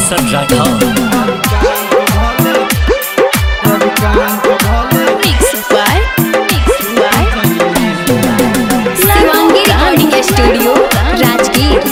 Roshan Rathore Mixed by Mixed by Shivangi Recording Studio, Rajgir.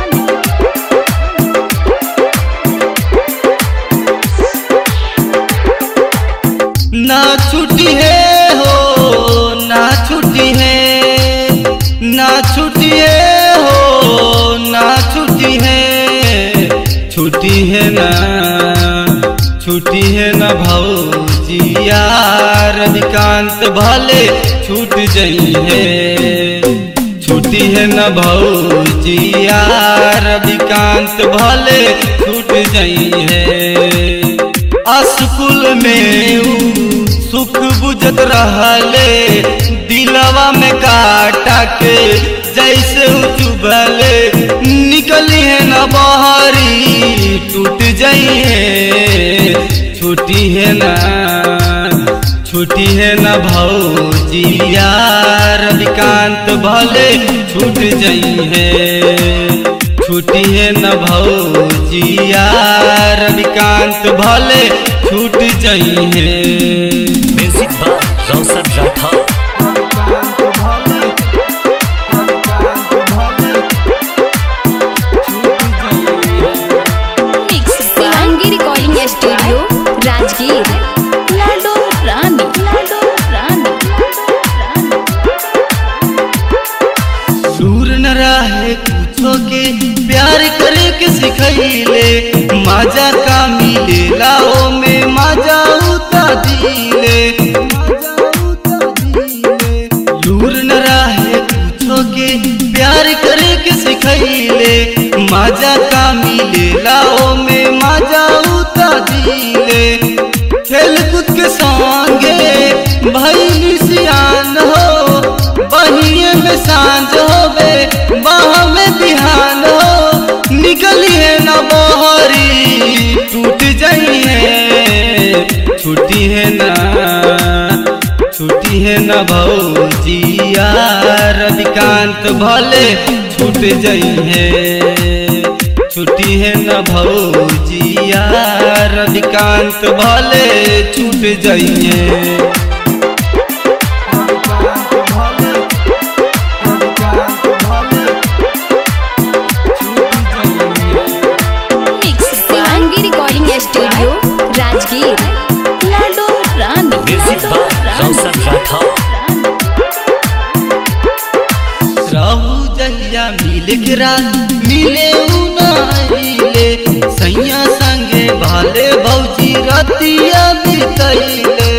ना छुट्टी है हो ना छुट्टी है ना छुट्टी है हो ना छुट्टी है छुट्टी है ना छुट्टी है ना भौजी यार अधिकांत भले छूट जई है छुट्टी है न भौजी यार अधिकांत भले छूट जई है स्कूल में ऊ सुख बुझत रहले दिलवा में काटा के जैसे ऊ चुभले निकली है न बहरी टूट जाई है छुट्टी है ना छुट्टी है न भौजी यार अधिकांत भले छूट जाई है छुट्टी है न भौजी यार अधिकांत भले छूट जाई है music by Roshan Rathore Mixed by Shivangi Recording Studio, Rajgir. Lado Rani, Lado Rani, दूर न रहे कुछो के प्यार करे के सिखैले मजा का मिले लाओ में मजा उता दिले दूर न रहे कुछो के प्यार करे के सिखैले मजा का मिले लाओ में मजा उता दिले खेल कूद के संगे भैली सियान हो बहिए में सांझ होवे बाह में बिहान हो निकली है न बहरी टूट जाई है छुट्टी है ना छुट्टी है न भौजी यार अधिकांत भले छूट जाई है छुट्टी है न भौजी यार अधिकांत भले छूट जाई है Mixed Shivangi Recording Studio, Rajgir. Lado Rani, music Lado by Rani. Roshan Rathore रहू जहिया मिल के रात मिले उ नाइले सैया संगे भाले भौजी रतिया बितैले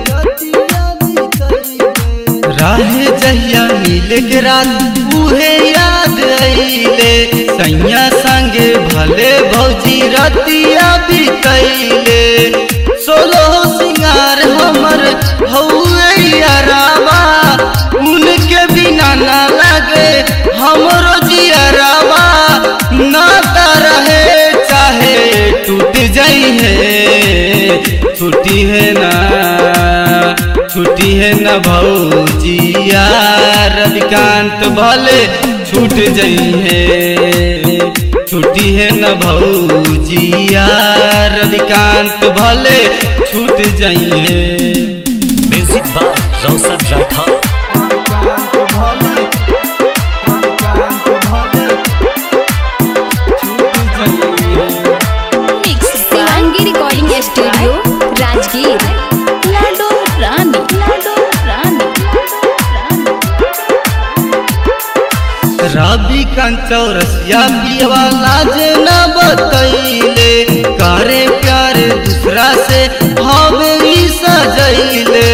राहे जहिया मिल के रात उहे याद आइले सैया संगे भले भौजी रतिया बितैले सोलो सिंगार हमर हौए यारावा उनके बिना ना लगे हमरो जियरावा ना रहे चाहे टूट जाई है छुट्टी है ना छुट्टी है न भौजी यार अधिकांत भले छूट जाई है छुट्टी है न भौजी यार अधिकांत भले छूट जाई है music by Roshan Rathore Mixed Shivangi Recording Studio, Rajgir. Lado Rani, Lado Rani, Ravi कंचौरसिया पियवा लाज न बतैले करे प्यार दूसरा से हवेली सजैले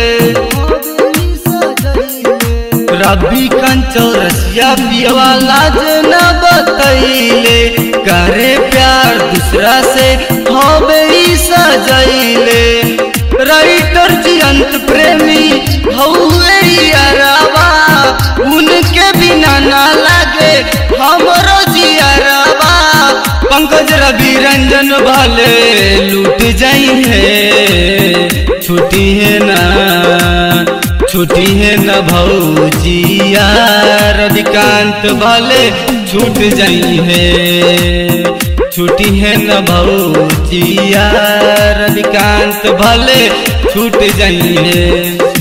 रवि कंचौरसिया पियवा लाज न बतैले करे प्यार दूसरा से हवेली सजैले राइटर जियंत प्रेमी हौए यारावा उनके बिना ना लगे हमरो जियरावा पंकज रवि रंजन भले लूट जाई है छुट्टी है ना छुट्टी है न भौजी यार अधिकांत भले छूट जाई है छुट्टी है न भौजिया रविकांत भले छूट जाइए